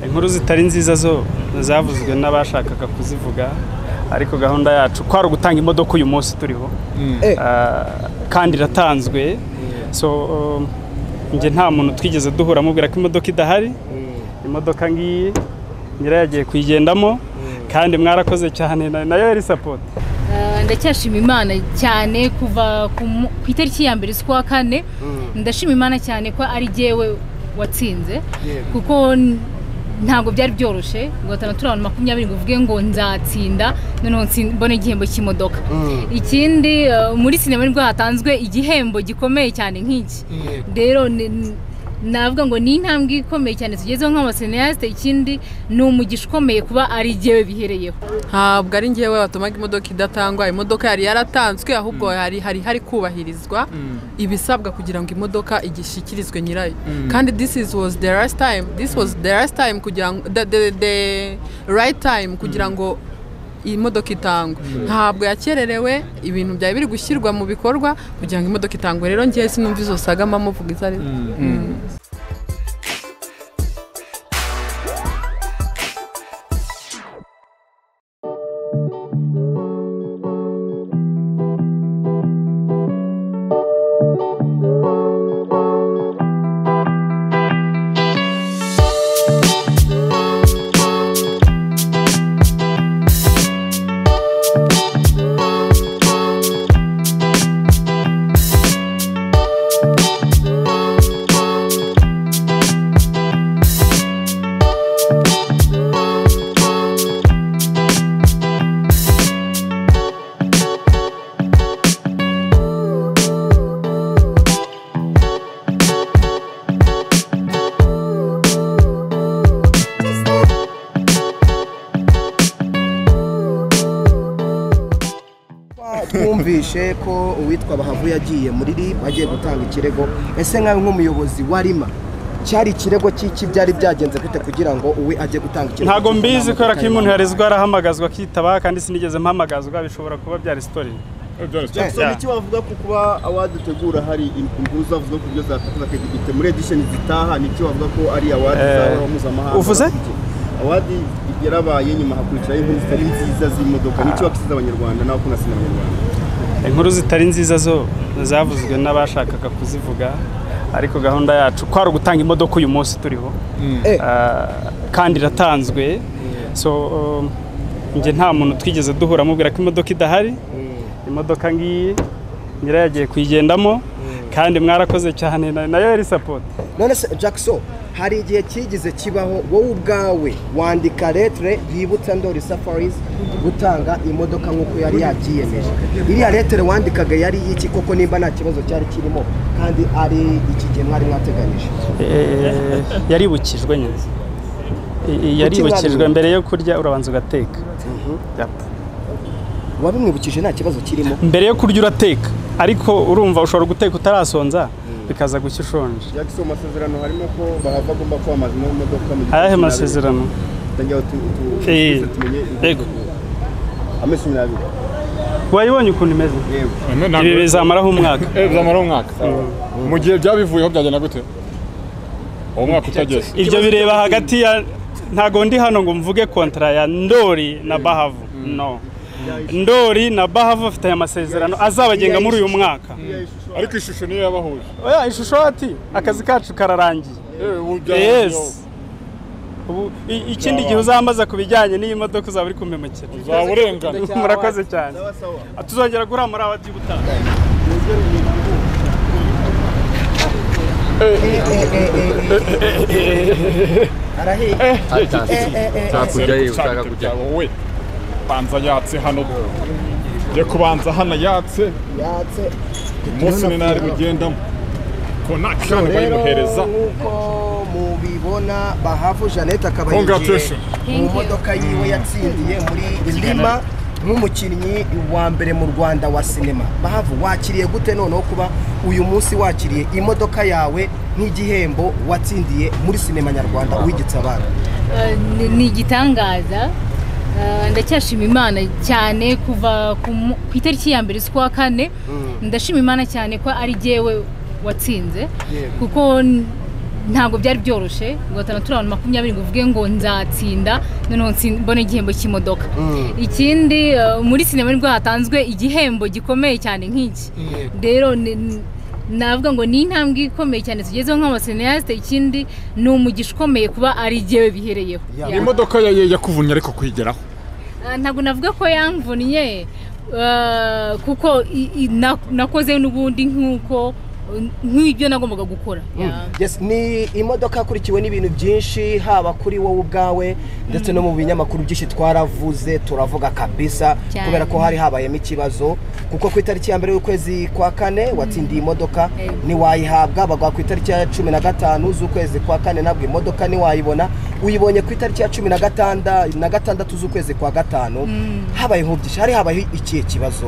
inkuru zitari nziza zo zavuzwe n'abashakaga kuzivuga ariko gahunda yacu kwari ugutanga imodoka uyu munsi turiho Eh. Ah, kandi iratanzwe so um, njye nta muntu twigeze duhura amubwira ko imodoka idahari imodoka ngiyi nyirayo yagiye kuyigendamo kandi mwarakoze cyane na- nayo yari sapoti Eh, ndacyashima imana cyane kuva ku mu- ku itariki ya mbere z'ukwa kane ndashima imana cyane ko ari jyewe watsinze kuko n- ntabwo byari byoroshye guhatana turi abantu makumyabiri ngo uvuge ngo nzatsinda noneho ntsin- mbone igihembo cy'imodoka ikindi eh, muri sinema nibwo hatanzwe igihembo gikomeye cyane nk'iki rero ni- ni- navuga ngo ni intambwe ikomeye cyane tugezeho nk'abaseniyasite ikindi ni umugisha ukomeye kuba ari jyewe bihereyeho ntabwo ari ngewe watumaga imodoka idatangwa imodoka yari yaratanzwe ahubwo hari hari hari kubahirizwa ibisabwa kugira ngo imodoka igishyikirizwe nyirayo kandi this is was the last time this was the last time kugira ngo the, the, the right time kugira ngo iyi modoka itangwe ntabwo yakererewe ibintu byari biri gushyirwa mu bikorwa kugira ngo imodoka itangwe rero ngewe sinumva izo saga mama uvuga izo ari zo. twumvishe ko uwitwa bahavu yagiye muri rib agiye gutanga ikirego ese nkawe nk'umuyobozi wa rima cyari ikirego cy'iki byari byagenze gute kugira ngo uwe ajye gutanga ikirego ntabwo mbizi kubera ko iyo umuntu yarezwe arahamagazwa akitaba kandi sinigeze mpamagazwa bishobora kuba byari sitori Jackson icyo wavuga ku kuba awadutegura hari imvururu zavuze ku buryo zatakaza akadigitte muri edisheni zitaha nicyo wavuga ko ari awadi Eh, zabaho mpuzamahanga uvuze? awadi yarabaye nyuma hakurikiraho inkuru zitari nziza z'imodoka nicyo wakisize abanyarwanda nawe ukunda sinema abanyarwanda inkuru zitari nziza zo zavuzwe n'abashakaga kuzivuga ariko gahunda yacu kwari ugutanga imodoka uyu munsi turiho Eh. Ah, kandi iratanzwe so um, njye nta muntu twigeze duhura amubwira ko imodoka idahari imodoka ngiyi nyirayo yagiye kuyigendamo kandi mwarakoze cyane na- nayo yari sapoti none se jackson hari igihe cyigeze kibaho wowe ubwawe wandika letere yibutsa ndori safarizi gutanga imodoka nk'uko yari yakiyemeje iriya letere wandikaga yari y'iki koko nimba nta kibazo cyari kirimo kandi ari iki gihe mwari mwateganyije Eh, yaribukijwe nyine I- i- yaribukijwe mbere yo kurya urabanza ugateka Yap. wabimwibukije nta kibazo kirimo mbere yo kurya urateka ariko urumva ushobora guteka utarasonza bikaza gushya ushonje Jackson mu masezerano harimo ko bahava agomba kwamaza ino modoka mu gihe ayahe cumi n'abiri. masezerano Tangira tu- tu- Eh, twese tumenye inkuru yego. z'uko. amezi cumi n'abiri wayibonye ukuntu imeze yewe ibi bizamaraho umwaka Eh, byamara umwaka mu gihe byabivuyeho byagenda gute uwo mwaka utageze ibyo bireba hagati ya ntago ndi hano ngo mvuge kontara ya ndori na bahavu no ndori na bahavu bafite aya masezerano azabagenga muri uyu mwaka ariko ishusho niyo yabahuje oya ishusho ati akazi kacu kararangiye Eh, ubu byarabayeho. yes Ubu- i- ikindi gihe uzambaza ku bijyanye n'iyi modoka uzaba uri kumpemukira uzaba urengana murakoze cyane tuzongera guhura muri aba by'ubutaha Hakurya ye ushaka kujya. wowe banza yatse hano njye kubanza hano yatse yatse umunsi ni nari bugendamo ko nta kanya bayimuhereza nk'uko mubibona bahavu jeannette akaba yinjiye Congratulations. mu modoka yiwe yatsindiye muri lima nk'umukinnyi wa mbere mu rwanda wa sinema bahavu wakiriye gute noneho kuba uyu munsi wakiriye imodoka yawe nk'igihembo watsindiye muri sinema nyarwanda wigitse abana Eh, ni- ni igitangaza Eh, ndacyashima imana cyane kuva ku mu- ku itariki ya mbere z'ukwa kane ndashima imana cyane ko ari jyewe watsinze kuko n- ntabwo byari byoroshye ngo atanu turabona makumyabiri ngo uvuge ngo nzatsinda noneho ntsin- mbone igihembo cy'imodoka ikindi eh, muri sinema nibwo hatanzwe igihembo gikomeye cyane nk'iki rero ni- ni- navuga ngo ni intambwe ikomeye cyane tugezeho nk'abaseniyasite ikindi ni umugisha ukomeye kuba ari jyewe bihereyeho Yeah. iyi Yeah. modoka ya- yakuvunnye ariko kuyigeraho Ah, ntabwo navuga ko yamvunnye ah, kuko i- i- na- nakoze n'ubundi nk'uko nk'ibyo nagombaga gukora Yeah. Yes, ni imodoka yakurikiwe n'ibintu byinshi haba kuri wowe ubwawe ndetse no mu binyamakuru byinshi twaravuze turavuga kabisa Cyane. kubera ko hari habayemo ikibazo kuko ku itariki ya mbere y'ukwezi kwa kane watsindiye imodoka Eh. ntiwayihabwa baguha ku itariki ya cumi na gatanu z'ukwezi kwa kane ntabwo imodoka ntiwayibona uyibonye ku itariki ya cumi na gatanda na gatandatu z'ukwezi kwa gatanu habaye nk'ubyishi hari habaye ikihe kibazo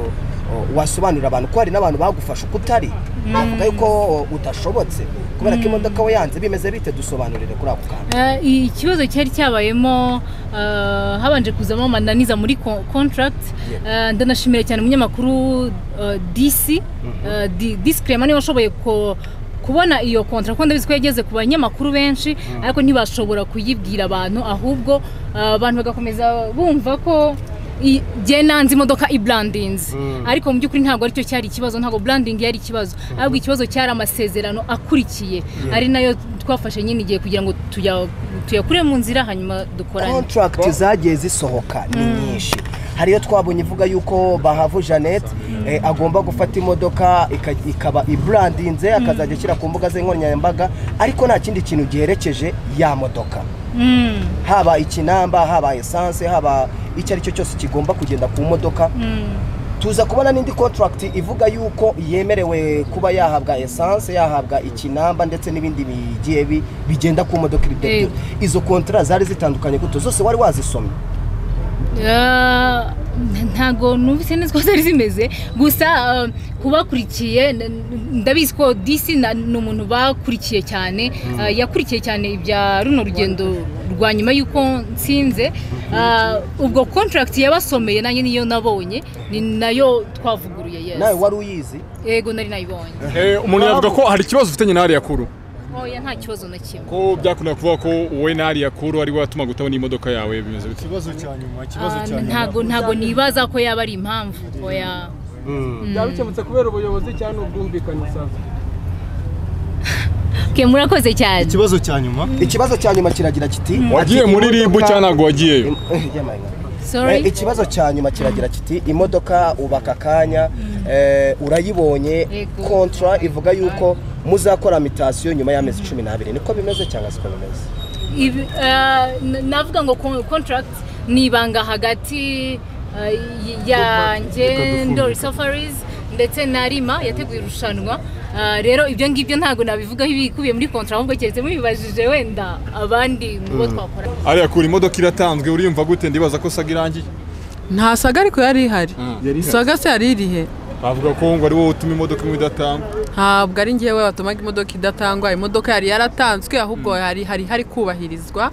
o, wasobanurira abantu ko hari n'abantu bagufasha uko utari bavuga yuko o, udashobotse kubera ko imodoka we yanze bimeze bite dusobanurire kuri ako kantu Eh, i- ikibazo cyari cyabayemo eh, habanje kuzamo amananiza muri ko- contract Eh, ndanashimira cyane umunyamakuru eh, DC eh, Di- Disi Clement niwe washoboye ko kubona iyo kontra kuko ndabizi ko yageze ku banyamakuru benshi ariko ntibashobora kuyibwira abantu ahubwo eh, abantu bagakomeza bumva ko i- jye nanze imodoka ibrandinze ariko mu by'ukuri ntabwo aricyo cyari ikibazo ntabwo branding yari ikibazo ahubwo ikibazo cyari amasezerano akurikiye ari nayo twafashe nyine igihe kugira ngo tuya- tuyakure mu nzira hanyuma dukorane contract zagiye zisohoka ni nyinshi hari iyo twabonye ivuga yuko bahavu jeannette eh, agomba gufata imodoka ika- ikaba ibrandinze akazajya ashyira ku mbuga ze nkoranyambaga ariko nta kindi kintu giherekeje ya modoka Mm. haba ikinamba haba esanse haba icyo ari cyo cyose kigomba kugenda ku modoka tuza kubona n'indi contract ivuga yuko yemerewe kuba yahabwa esanse yahabwa ikinamba ndetse n'ibindi bigiye bi- bigenda ku modoka ibyo Eh. byose. izo kontara zari zitandukanye gute zose wari wazisomye Ah, ntago numvise neza ko zari zimeze gusa ah, kubakurikiye n- n- ndabizi ko disi na- ni umuntu bakurikiye cyane ah, yakurikiye cyane ibya runo rugendo rwa nyuma y'uko nsinze Ah, ubwo contract yabasomeye nanjye niyo nabonye ni nayo twavuguruye yes. nawe wari uyizi yego nari nayibonye Eh, umuntu yavuga ko hari ikibazo ufitanye na hariya kuru oya nta kibazo na kimwe ko byakunda kuvuga ko wowe na hariya kuru ari we watumaga utabona iyi modoka yawe bimeze bite ikibazo cya nyuma ikibazo Ah, cya nyuma ntago ntago nibaza ko yaba ari impamvu oya byaba bikemutse kubera ubuyobozi cyangwa ubwumvikane usanga ke murakoze cyane ikibazo cya nyuma ikibazo cya nyuma kiragira kiti wagiye ati, muri ribu imodoka- cyangwa ntabwo wagiyeyo Eh, jya mayinga. sorry Eh, ikibazo cya nyuma kiragira kiti imodoka ubaka akanya eh, urayibonye Yego. kontra ivuga yuko muzakora mitasiyo nyuma y'amezi cumi n'abiri niko bimeze cyangwa siko bimeze Ibi- eh, n- navuga ngo con- contract ni ibanga hagati eh, y- yanjye ndori safaris ndetse na rima yateguye irushanwa Eh, rero ibyo ngibyo ntabwo nabivugaho ibikubiye muri kontra ahubwo keretse mubibajije wenda abandi mu bo twakora hariya kuru imodoka iratanzwe uriyumva gute ndibaza ko saga irangiye nta saga ariko yari ihari saga se yari irihe bavuga ko ngo ari wowe utuma imodoka imwe idatangwa ntabwo ari njyewe watumaga imodoka idatangwa imodoka yari yaratanzwe ahubwo hari hari hari kubahirizwa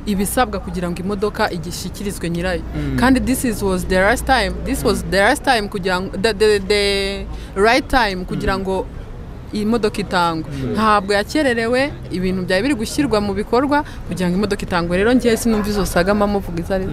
ibisabwa kugira ngo imodoka igishyikirizwe nyirayo kandi this is was the last time this was the last time kugira ngo the, the, the right time kugira ngo iyi modoka itangwe ntabwo yakererewe ibintu byari biri gushyirwa mu bikorwa kugira ngo imodoka itangwe rero ngewe sinumva izo saga mama uvuga izo ari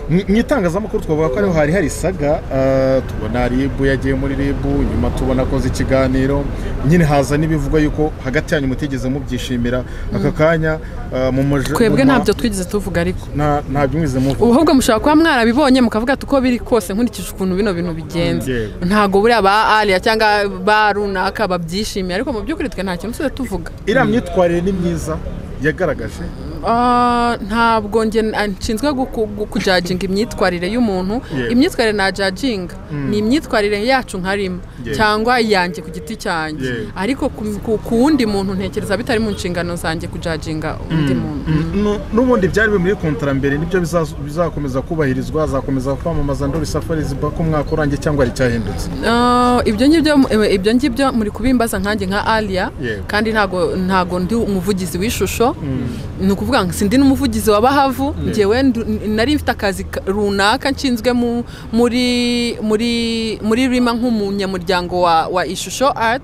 Mu- mu itangazamakuru twavuga ko ariho hari hari saga ah, tubona ribu yagiye muri ribu nyuma tubona akoze ikiganiro nyine haza n'ibivugwa yuko hagati yanyu mutigeze mubyishimira aka kanya ah, mu muj- twebwe mu ma- ntabyo twigeze tuvuga ariko nta- ntabyo mwize muvuga ubwo mushobora kuba mwarabibonye mukavuga ati uko biri kose nkurikije ukuntu bino bintu bigenze Yego. ntabwo buriya ba ariya cyangwa ba runaka babyishimiye ariko mu by'ukuri twe nta kintu tuze tuvuga iriya myitwarire ni myiza yagaragaje Ah, ntabwo nge ah, nshinzwe guku- gu- kujajinga imyitwarire y'umuntu Yeah. imyitwarire najajinga ni imyitwarire yacu nkarimo Yeah. cyangwa iyanjye ku giti cyanjye Yeah. ariko ku- ku- ku wundi muntu ntekereza bitari mu nshingano zanjye kujajinga undi muntu Nu- n'ubundi byari biri muri kontara mbere nibyo bizazo- bizakomeza kubahirizwa azakomeza kwamamaza ndori safari zivuga ko umwaka urangiye cyangwa hari icyahindutse Ah, ibyo ngibyo eh, ibyo ngibyo muri kubimbaza nkanjye nka Alia Yego. kandi ntago ntago ndi umuvugizi w'ishusho muto ni ukuvuga ngo sindi n'umuvugizi wa bahavu ngewe ndu- n- nari mfite akazi ka- runaka nshinzwe mu- muri muri muri rima nk'umunyamuryango wa wa ishusho art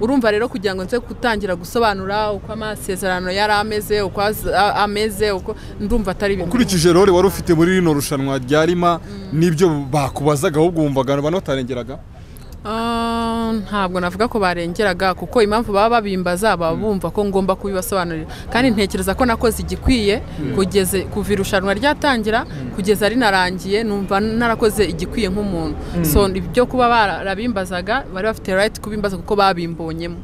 urumva rero kugira ngo nze gutangira gusobanura uko amasezerano yari ameze uko az- a- ameze uko ndumva atari ibintu ukurikije rore wari ufite muri rino rushanwa rya rima n'ibyo bakubazaga ahubwo wumvaga banatarengeraga Ah, ntabwo navuga ko barengeraga kuko impamvu baba babimbaza baba bumva ko ngomba kubibasobanurira kandi ntekereza ko nakoze igikwiye kugeze kuva irushanwa ryatangira kugeza rinarangiye numva narakoze igikwiye nk'umuntu so ibyo kuba barabimbazaga bari bafite right kubimbaza kuko babimbonyemo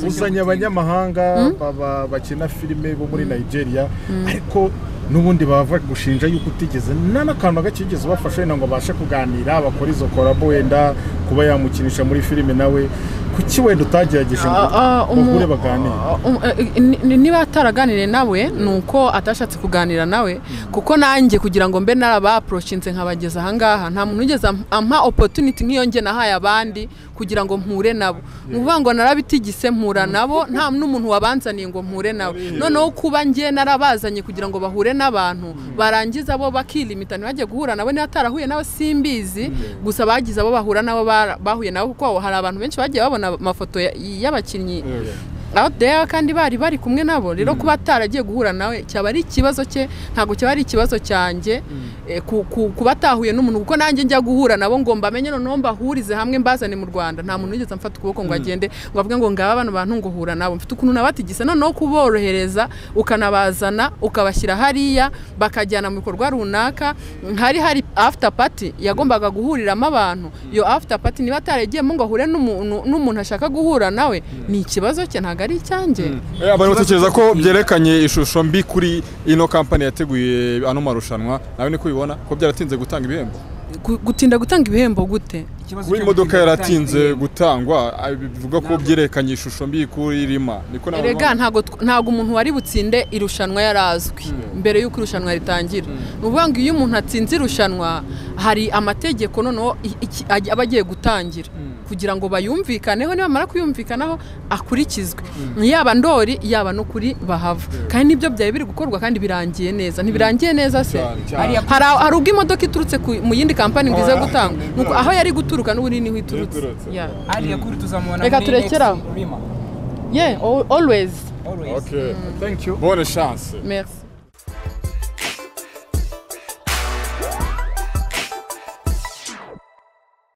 uzanye abanyamahanga baba- bakina filime bo muri nigeria ariko n'ubundi bava gushinja yuko utigeze nta n'akantu na gake yigeze ubafasha wenda ngo abashe kuganira bakora izo korabo wenda kuba yamukinisha muri filime nawe kuki wenda utagerageje ngo Ah, ah, umu- bahure baganire Um, eh, ni- ni- niba ataraganiriye nawe ni uko atashatse kuganira nawe kuko nanjye kugira ngo mbe narabaporoshinze nkabageza ahangaha nta muntu ugeze am- ampa opportunity nk'iyo njye nahaye abandi kugira ngo mpure nabo ni ukuvuga ngo narabitigise mpura nabo nta n'umuntu wabanzaniye ngo mpure nawe noneho kuba njye narabazanye kugira ngo bahure n'abantu barangiza bo bakilimita ntibajye guhura nabo niba atarahuye nabo simbizi gusa bagize abo bahura nabo bara- bahuye nabo kuko hari abantu benshi bagiye babona amafoto ya- y'abakinnyi out there kandi bari bari kumwe nabo rero kuba ataragiye guhura nawe cyaba ari ikibazo cye ntabwo cyaba ari ikibazo cyanjye eh, ku- ku- kuba atahuye n'umuntu kuko nanjye njya guhura nabo ngo mbamenye noneho mbahurize hamwe mbazane mu rwanda nta muntu wigeze amfata ukuboko ngo agende ngo avuge ngo ngaba bano bantu ngo hura nabo mfite ukuntu nabatigise noneho kuborohereza ukanabazana ukabashyira hariya bakajyana mu bikorwa runaka hari hari after party yagombaga guhuriramo abantu iyo after party niba ataragiyemo ngo ahure n'umuntu n'umuntu ashaka guhura nawe ni ikibazo cye ntabwo ari icyanjye Eh, abantu batekereza ko byerekanye ishusho mbi kuri ino kampani yateguye ano marushanwa nawe niko ubibona ko byaratinze gutanga ibihembo Gu- gutinda gutanga ibihembo gute kuba imodoka yaratinze gutangwa ah, bivuga ko byerekanye ishusho mbi kuri rima niko nabo erega babibona. ntabwo tw- ntabwo umuntu wari butsinde irushanwa yari azwi mbere y'uko irushanwa ritangira ni ukuvuga ngo iyo umuntu atsinze irushanwa hari amategeko noneho i- iki- aj- aba agiye gutangira kugira ngo bayumvikaneho nibamara kuyumvikanaho akurikizwe yaba ndori yaba no kuri bahava kandi nibyo byari biri gukorwa kandi birangiye neza ntibirangiye neza se Cyane, cyane. hari hari ubwo imodoka iturutse ku- mu yindi kampani ngo ize gutanga Ni uko aho yari guturuka n'ubu niho iturutse Iturutse. Yeah. hariya kuri tuzamubona Reka muri turekere next aho. rima yeah al- always always Okay. thank you bonne chance merci